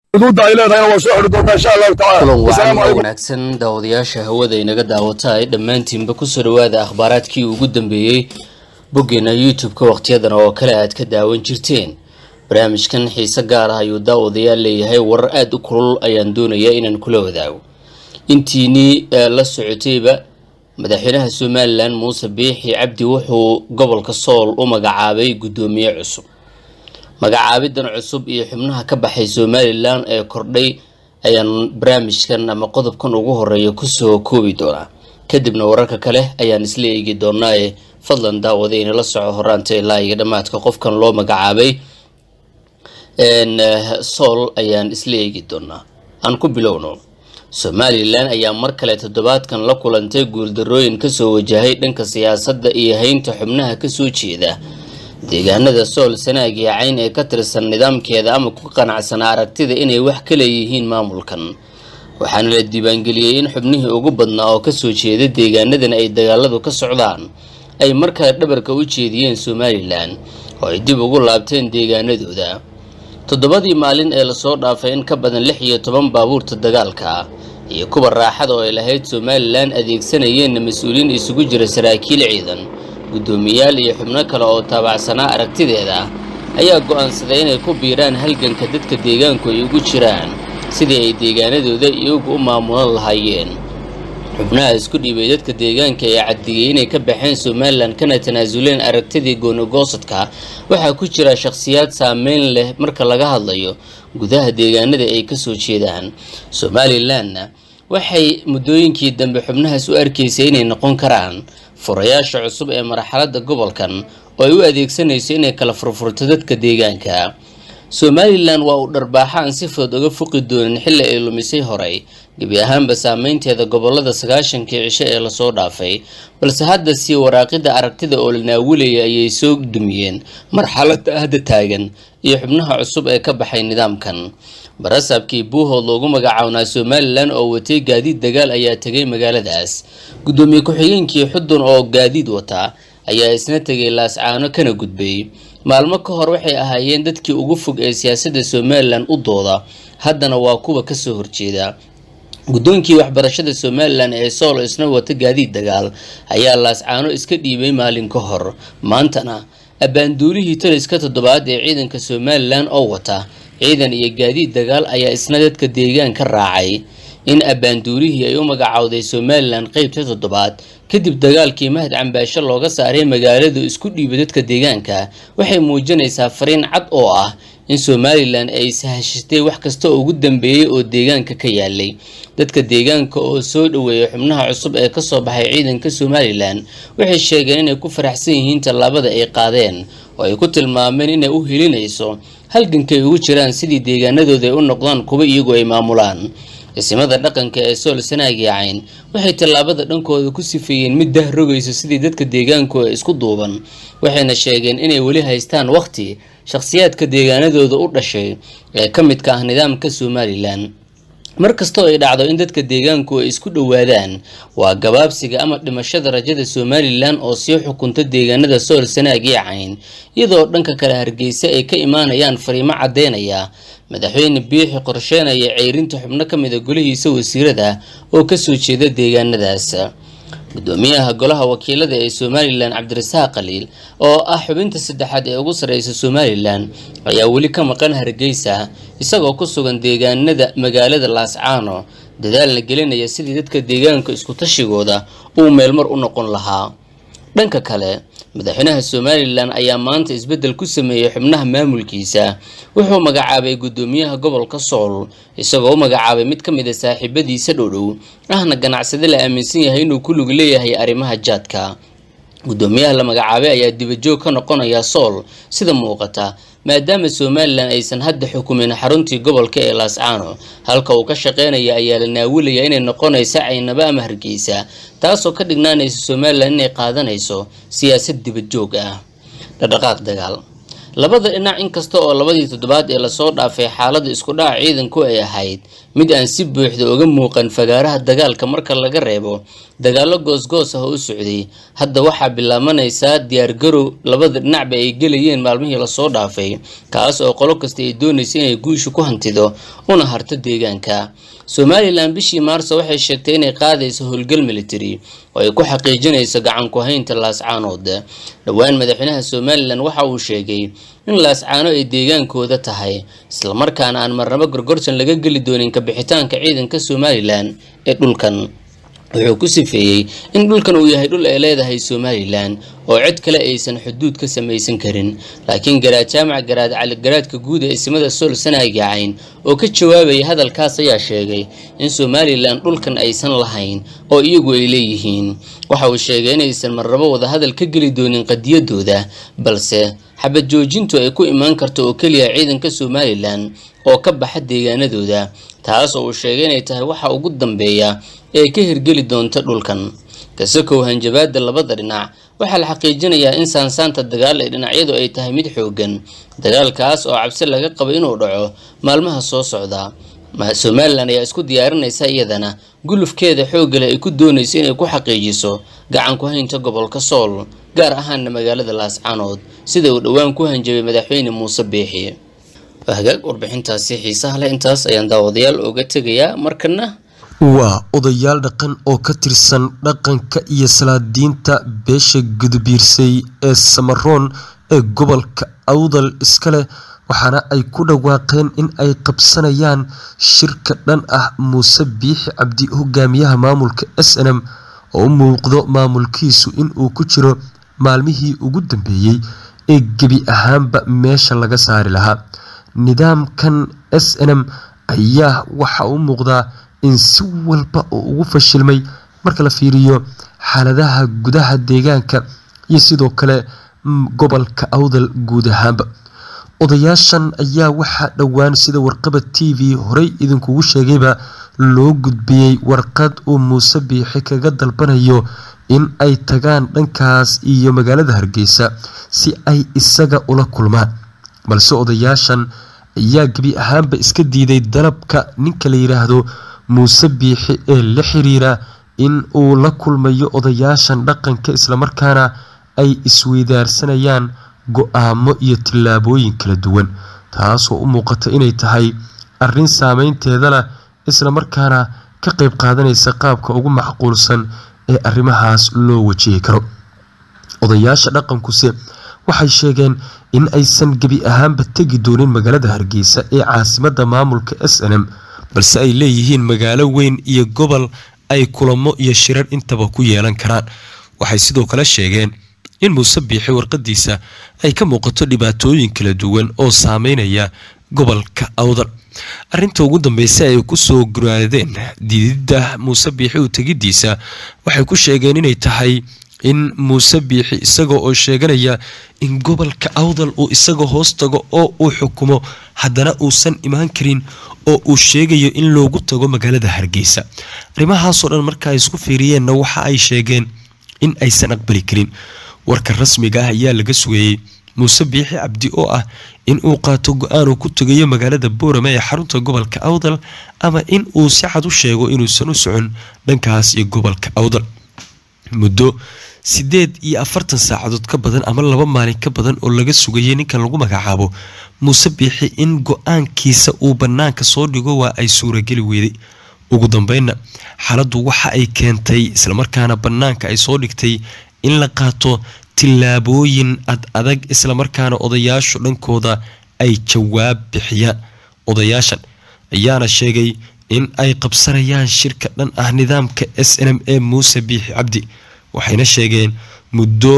xuduudda ay leedahayna waa soo xidhi doontaa insha allahu tacaala kulan wacan wasalaamu oo calaykum wanaagsan daawadayaasha hawada inaga daawata ay dhammaantiinba kusoo dhawaada akhbaaraadkii ugu dambeeyey boggeena youtube-ka wakhtiyadan oo kale aad ka daawan jirteen barnaamijkan xiise gaar ah ayuu daawadayaal leeyahay warar aada u kulul ayaan doonayaa inaan kula wadaago intiinii ee la socotayba madaxweynaha somalilan muuse biixi cabdi wuxuu gobolka sool u magacaabay guddoomiye cusub magacaabidan cusub iyo xubnaha ka baxay somalilan ee kordhay ayaan barnaamijkan ama qodobkan ugu horeeya kusoo koobi doonaa kadibna wararka kale ayaan isla eegi doonaaye fadlan daawada inala soco horaanta ilaa iyo dhammaadka qofkan loo magacaabay sool ayaan isla eegi doonaa aan ku bilowno somalilan ayaa mar kale toddobaadkan la kulantay guuldarooyin kasoo wajahay dhanka siyaasadda iyo haynta xubnaha kasoo jeeda deegaanada sool sanaag iyo cayn ee ka tirsan nidaamkeeda ama ku qanacsanaa aragtida inay wax ka leeyihiin maamulkan waxaana la diiwaangeliyey in xubnihii ugu badnaa oo kasoo jeeda deegaanadan ay dagaaladu ka socdaan ay markale dhabarka u jeediyeen somalilan oo ay dib ugu laabteen deegaanadooda toddobadii maalin ee lasoo dhaafay in ka badan lix iyo toban baabuurta dagaalka iyo kuwa raaxada oo ay lahayd somalilan adeegsanayeenna mas-uuliyiin isugu jira saraakiil ciidan guddoomiyaal iyo xubno kale oo taabacsanaa aragtideeda ayaa go-aansaday inay ku biiraan halganka dadka deegaanku ay ugu jiraan sidii ay deegaanadooda iyagu u maamulan lahaayeen xubnaha isku dhiibay dadka deegaanka ee caddigay inay ka baxeen somalilan kana tanaasuleen aragtidii goonigoosadka waxaa ku jira shakhsiyaad saameyn leh marka laga hadlayo gudaha deegaanada ay kasoo jeedaan somalilanna waxay muddooyinkii dambe xubnahaas u arkaysay inay noqon karaan furayaasha cusub ee marxaladda gobolkan oo ay u adeegsanayso inay kala furfurto dadka deegaanka somalilan waa uu dharbaaxa aan si fudud uga foqi doonin xilli ay lumisay horay gebi ahaanba saameynteeda gobolada sagaashankii cisho ee lasoo dhaafay balse hadda sii waraaqida aragtida oo la naawilaya ayay soo dumiyeen marxaladda hadda taagan iyo xubnaha cusub ee ka baxay nidaamkan barasaabkii buuhood loogu magacawnaa somalilan oo watay gaadiid dagaal ayaa tegay magaaladaas guddoomiye ku-xigeenkii xudun oo gaadiid wata ayaa isna tegay laascaano kana gudbay maalmo ka hor waxay ahaayeen dadkii ugu fog ee siyaasadda somalilan u dooda haddana waa kuwa kasoo horjeeda guddoonkii waxbarashada somalilan ee sool isna wata gaadiid dagaal ayaa laascaano iska dhiibay maalin ka hor maantana abbaanduulihii taliska toddobaad ee ciidanka somalilan oo wata ciidan iyo gaadiid dagaal ayaa isna dadka deegaan ka raacay in abbaanduulihii ay u magacowday somalilan qeybta toddobaad kadib dagaalkii mahad cambaasho looga saaray magaaladu isku dhiiba dadka deegaanka waxay muujinaysaa fariin cad oo ah in somalilan ay sahashatay wax kasta oo ugu dambeeyey oo deegaanka ka yaalay dadka deegaanka oo soo dhaweeya xubnaha cusub ee kasoo baxay ciidanka somalilan waxay sheegeen inay ku faraxsan yihiin tallaabada ay qaadeen oo ay ku tilmaameen inay u helinayso halgankay ugu jiraan sidii deegaanadooda ay u noqdaan kuwa iyagu ay maamulaan isimada dhaqanka ee sool sanaag iyo cayn waxay tallaabada dhankooda ku sifeeyeen mid dah rogayso sidii dadka deegaanku ee isku duuban waxayna sheegeen inay weli haystaan waqti shakhsiyaadka deegaanadooda u dhashay ee ka midka ah nidaamka somalilan mar kastoo ay dhacdo in dadka deegaanku ay isku dhowaadaan waa gabaabsiga ama dhimashada rajada somalilan oo sii xukunta deegaanada sool sanaag iyo cayn iyadoo dhanka kale hargeysa ay ka imaanayaan fariimo caddeynaya madaxweyne biixi qorsheenaya ceyrinta xubno ka mida golihiisa wasiirada oo kasoo jeeda deegaanadaas gudoomiyaha golaha wakiilada ee somalilan cabdirasaaq khaliil oo ah xubinta saddexaad ee ugu sareysa somalilan ayaa weli ka maqan hargeysa isagoo ku sugan deegaanada magaalada laascaano dadaalna gelinaya sidii dadka deegaanka isku tashigooda uu meelmar u noqon lahaa dhanka kale madaxweynaha somalilan ayaa maanta isbeddel ku sameeyey xubnaha maamulkiisa wuxuu magacaabay guddoomiyaha gobolka sool isagoo u magacaabay mid ka mid a saaxiibadiisa dhowdhow ahna ganacsade la aaminsan yahay inuu ku lug leeyahay arrimaha jaadka guddoomiyaha la magacaabay ayaa dibajoog ka noqonaya sool sida muuqata maadaama somalilan aysan hadda xukumin xaruntii gobolka ee laascaano halka uu ka shaqeynaya ayaa la naawilaya inay noqonaysa caynaba ama hargeysa taasoo ka dhignaanaysa somalilan inay qaadanayso siyaasad dibajoog ah dhaqdhaqaaq dagaal labada dhinac inkasta oo labadii toddobaad ee lasoo dhaafay xaalada isku dhaca ciidanku ay ahayd mid aan si buuxda uga muuqan fagaaraha dagaalka marka laga reebo dagaallo goosgoos ah oo u socday hadda waxaa bilaabanaysaa diyaargarow labada dhinacba ay gelayeen maalmihii lasoo dhaafay kaas oo qolo kasta ay doonaysa inay guusha ku hantido una harto deegaanka somalilan bishii maarso waxay sheegtay inay qaadayso howlgal military oo ay ku xaqiijinayso gacan ku haynta laascaanood dhowaan madaxweynaha somalilan waxa uu sheegay in laascaano ay deegaankooda tahay islamarkaana aan marnabo gorgortan laga geli doonin kabixitaanka ciidanka somalilan ee dhulkan wuxuu ku sifeeyey in dhulkan uu yahay dhul ay leedahay somalilan oo cid kale aysan xuduud ka samaysan karin laakiin garaad jaamac garaad caligaraadka guud ee ismada sool sanaagicayn oo ka jawaabaya hadalkaas ayaa sheegay in somalilan dhulkan aysan lahayn oo iyagu ay leeyihiin waxa uu sheegay inaysan marnabo wadahadal ka geli doonin qadiyadooda balse xabad joojintu ay ku imaan karto oo keliya ciidanka somalilan oo ka baxa deegaanadooda taas oo uu sheegay inay tahay waxa ugu dambeeya ee ka hirgeli doonta dhulkan kasakow hanjabaada labada dhinac waxaa la xaqiijinayaa in saansaanta dagaal ee dhinacyadu ay tahay mid xoogan dagaalkaas oo cabsi laga qabo inuu dhaco maalmaha soo socda somalilan ayaa isku diyaarinaysa iyadana gulufkeeda xooggale ay ku doonayso inay ku xaqiijiso gacan ku haynta gobolka sool gaar ahaana magaalada laascaanood sida uu dhowaan ku hanjabay madaxweyne muuse biixi hagaag warbixintaasi xiisaha leh intaas ayaan daawadayaal oga tegayaa markana waa odayaal dhaqan oo ka tirsan dhaqanka iyo salaadiinta beesha gudubiirsay ee samaroon ee gobolka awdal iska leh waxaana ay ku dhawaaqeen in ay qabsanayaan shirka dhan ah muuse biixi cabdi hogaamiyaha maamulka s n m oo u muuqdo maamulkiisu inuu ku jiro maalmihii ugu dambeeyey ee gebi ahaanba meesha laga saari lahaa nidaamkan s n m ayaa waxa u muuqdaa in si walba oo ugu fashilmay marka la fiiriyo xaaladaha gudaha deegaanka iyo sidoo kale gobolka awdal guud ahaanba odayaashan ayaa waxaa dhowaan sida warqaba t v horey idinkugu sheegayba loo gudbiyey warqad uu muuse biixi kaga dalbanayo in ay tagaan dhankaas iyo magaalada hargeysa si ay isaga ula kulmaan balse odayaashan ayaa gebi ahaanba iska diiday dalabka ninka la yidhaahdo muuse biixi ee la xiriira in uu la kulmayo odayaashan dhaqanka islamarkaana ay isweydaarsanayaan go-aamo iyo tillaabooyin kala duwan taasoo u muuqata inay tahay arrin saameynteeda leh islamarkaana ka qeyb qaadanaysa qaabka ugu macquulsan ee arrimahaas loo wajihi karo odayaasha dhaqankuse waxay sheegeen in aysan gebi ahaanba tegi doonin magaalada hargeysa ee caasimada maamulka s n m balse ay leeyihiin magaalo weyn iyo gobol ay kulamo iyo shirar intaba ku yeelan karaan waxay sidoo kale sheegeen in muuse biixi warqadiisa ay ka muuqato dhibaatooyin kala duwan oo saameynaya gobolka awdal arinta ugu dambeysa ay kusoo guraadeen diididda muuse biixi u tegidiisa waxay ku sheegeen inay tahay in muuse biixi isaga oo sheeganaya in gobolka awdal uu isaga hoos tago oo uu xukumo haddana uusan imaan karin oo uu sheegayo in loogu tago magaalada hargeysa arrimahaasoo dhan marka ay isku fiiriyeenna waxa ay sheegeen in aysan aqbali karin warka rasmiga ah ayaa laga sugayey muuse biixi cabdi oo ah in uu qaato go-aan uu ku tegayo magaalada boorame ee xarunta gobolka awdal ama in uu si cad u sheego inuusan u socon dhankaas iyo gobolka awdal muddo sideed iyo afartan saacadood ka badan ama laba maalin ka badan oo laga sugayay ninkan lagu magacaabo muuse biixi in go-aankiisa uu bannaanka soo dhigo waa ay suurageli weyday ugu dambeynna xaaladdu waxa ay keentay islamarkaana bannaanka ay soo dhigtay in la qaato tillaabooyin ad adag islamarkaana odayaashu dhankooda ay jawaab bixiyaan odayaashan ayaana sheegay in ay qabsanayaan shirka dhan ah nidaamka s n m e muuse biixi cabdi waxayna sheegeen muddo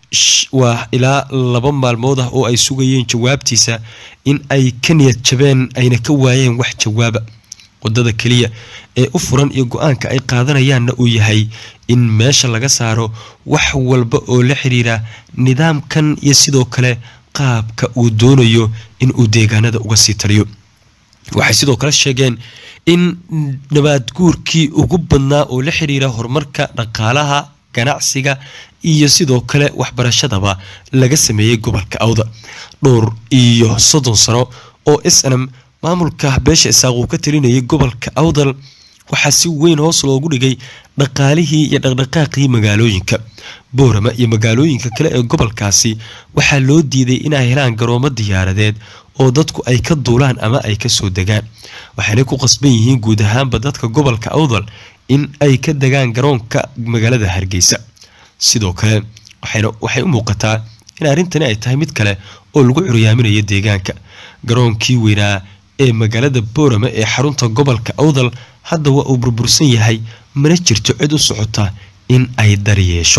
waa ilaa laba maalmood ah oo ay sugayeen jawaabtiisa in ay ka niyad jabeen ayna ka waayeen wax jawaaba wadada keliya ee u furan iyo go-aanka ay qaadanayaanna uu yahay in meesha laga saaro wax walba oo la xiriira nidaamkan iyo sidoo kale qaabka uu doonayo in uu deegaanada uga sii taliyo waxay sidoo kale sheegeen in nabaad guurkii ugu badnaa oo la xiriira horumarka dhaqaalaha ganacsiga iyo sidoo kale waxbarashadaba laga sameeyey gobolka awda dhowr iyo soddon sano oo s n m maamulka beesha isaaq uu ka talinayay gobolka awdal waxaa si weyn hoos loogu dhigay dhaqaalihii iyo dhaqdhaqaaqii magaalooyinka boorama iyo magaalooyinka kale ee gobolkaasi waxaa loo diiday inay helaan garoomo diyaaradeed oo dadku ay ka duulaan ama ay kasoo degaan waxaanay ku qasban yihiin guud ahaanba dadka gobolka awdal in ay ka degaan garoonka magaalada hargeysa sidoo kale waxay u muuqataa in arrintani ay tahay mid kale oo lagu curyaaminayo deegaanka garoonkii weynaa ee magaalada boorama ee xarunta gobolka awdal hadda waa uu burbursan yahay mana jirto cid u socota in ay daryeesho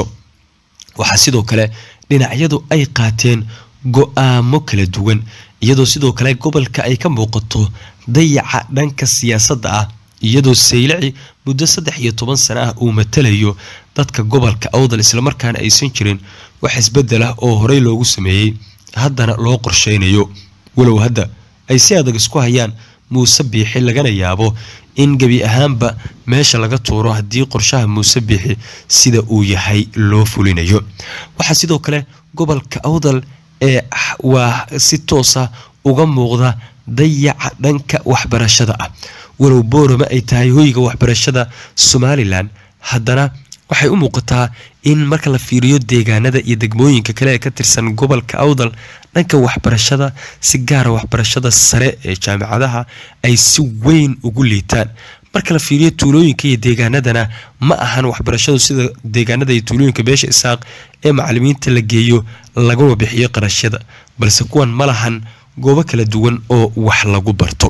waxaa sidoo kale dhinacyadu ay qaateen go-aamo kala duwan iyadoo sidoo kale gobolka ay ka muuqato dayaca dhanka siyaasadda ah iyadoo saylaci muddo saddex iyo toban sano ah uu matalayo dadka gobolka awdal islamarkaana aysan jirin wax isbedel ah oo horey loogu sameeyey haddana loo qorsheynayo walow hadda ay si adag isku hayaan muuse biixi lagana yaabo in gebi ahaanba meesha laga tuuro haddii qorshaha muuse biixi sida uu yahay loo fulinayo waxaa sidoo kale gobolka awdal ee waa si toosa uga muuqda dayaca dhanka waxbarashada ah walow boorama ay tahay hoyga waxbarashada somalilan haddana waxay u muuqataa in marka la fiiriyo deegaanada iyo degmooyinka kale ee ka tirsan gobolka awdal dhanka waxbarashada si gaara waxbarashada sare ee jaamicadaha ay si weyn ugu liitaan marka la fiiriyo tuulooyinka iyo deegaanadana ma ahan waxbarashadu sida deegaanada iyo tuulooyinka beesha isaaq ee macalimiinta la geeyo laguna bixiyo qarashyada balse kuwan ma lahan goobo kala duwan oo wax lagu barto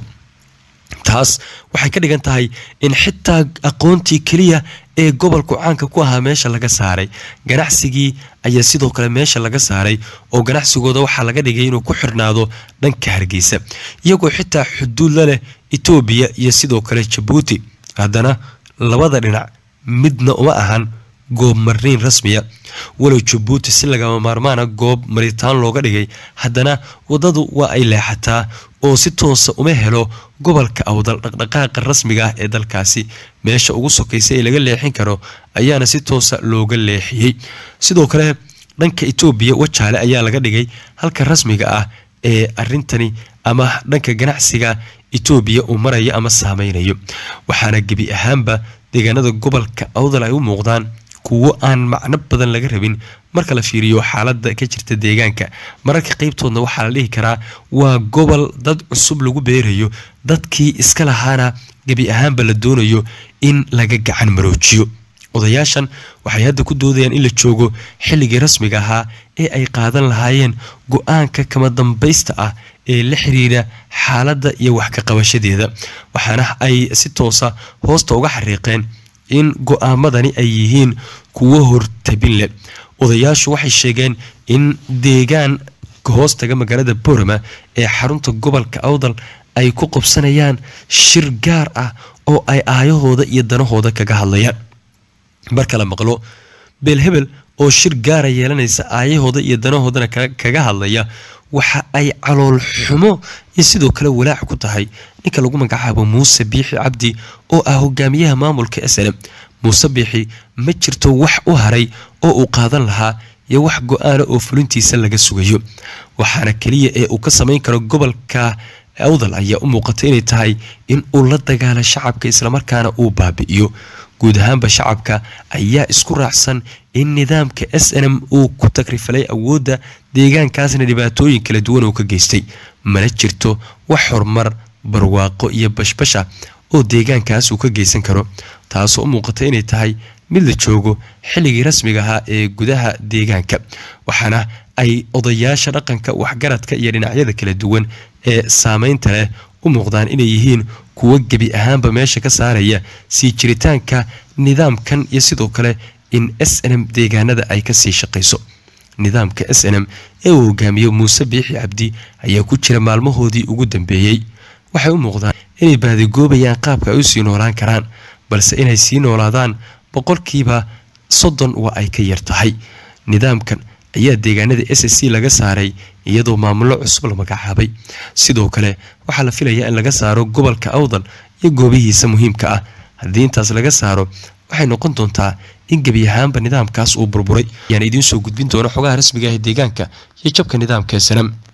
taas waxay ka dhigan tahay in xitaa aqoontii keliya ee gobolku caanka ku ahaa meesha laga saaray ganacsigii ayaa sidoo kale meesha laga saaray oo ganacsigooda waxaa laga dhigay inuu ku xirnaado dhanka hargeysa iyagoo xitaa xuduud la leh etoobiya iyo sidoo kale jabuuti haddana labada dhinac midna uma ahan goob mariin rasmiya walow jabuuti si lagama maarmaana goob maritaan looga dhigay haddana waddadu waa ay leexataa oo si toosa uma helo gobolka awdal dhaqdhaqaaqa rasmiga ah ee dalkaasi meesha ugu sokaysa ee laga leexin karo ayaana si toosa looga leexiyey sidoo kale dhanka etoobiya wajaale ayaa laga dhigay halka rasmiga ah ee arintani ama dhanka ganacsiga etoobiya uu marayo ama saameynayo waxaana gebi ahaanba deegaanada gobolka awdal ay u muuqdaan kuwo aan macno badan laga rabin marka la fiiriyo xaalada ka jirta deegaanka mararka qeybtoodna waxaa la dhihi karaa waa gobol dad cusub lagu beerayo dadkii iska lahaana gebi ahaanba la doonayo in laga gacan maroojiyo odayaashan waxay hadda ku doodayaan in la joogo xilligii rasmiga ahaa ee ay qaadan lahaayeen go-aanka kama dambaysta ah ee la xiriira xaaladda iyo wax ka qabashadeeda waxaana ay si toosa hoosta uga xariiqeen in go-aamadani ay yihiin kuwo hortabin leh odayaashu waxay sheegeen in deegaan hoostaga magaalada boorama ee xarunta gobolka awdal ay ku qabsanayaan shir gaar ah oo ay aayahooda iyo danahooda kaga hadlayaan marka la maqlo beelhebel oo shir gaara yeelanaysa aayahooda iyo danahoodana kaga hadlaya waxa ay calool xumo iyo sidoo kale walaac ku tahay ninka lagu magacaabo muuse biixi cabdi oo ah hogaamiyaha maamulka slm muuse biixi ma jirto wax u haray oo uu qaadan lahaa iyo wax go-aana oo fulintiisa laga sugayo waxaana keliya ee uu ka samayn karo gobolka awdal ayaa u muuqata inay tahay in uu la dagaalo shacabka islamarkaana uu baabi'iyo guud ahaanba shacabka ayaa isku raacsan in nidaamka s n m uu ku tagrifalay awoodda deegaankaasna dhibaatooyin kala duwan uu ka geystay mana jirto wax horumar barwaaqo iyo bashbasha oo deegaankaas uu ka geysan karo taasoo u muuqata inay tahay mid la joogo xilligii rasmiga ahaa ee gudaha deegaanka waxaana ay odayaasha dhaqanka waxgaradka iyo dhinacyada kala duwan ee saameynta leh u muuqdaan inay yihiin kuwo gebi ahaanba meesha ka saaraya sii jiritaanka nidaamkan iyo sidoo kale in s n m deegaanada ay kasii shaqayso nidaamka s n m ee uu hogaamiyo muuse biixi cabdi ayaa ku jira maalmahoodii ugu dambeeyey waxay u muuqdaan inay baadigoobayaan qaabka ay u sii noolaan karaan balse inay sii noolaadaan boqolkiiba soddon waa ay ka yar tahay nidaamkan ayaa deegaanada s s c laga saaray iyadoo maamullo cusub la magacaabay sidoo kale waxaa la filayaa in laga saaro gobolka awdal iyo goobihiisa muhiimka ah haddii intaas laga saaro waxay noqon doontaa in gebi ahaanba nidaamkaas uu burburay ayaan idiin soo gudbin doona xogaha rasmiga ah ee deegaanka iyo jabka nidaamka sanam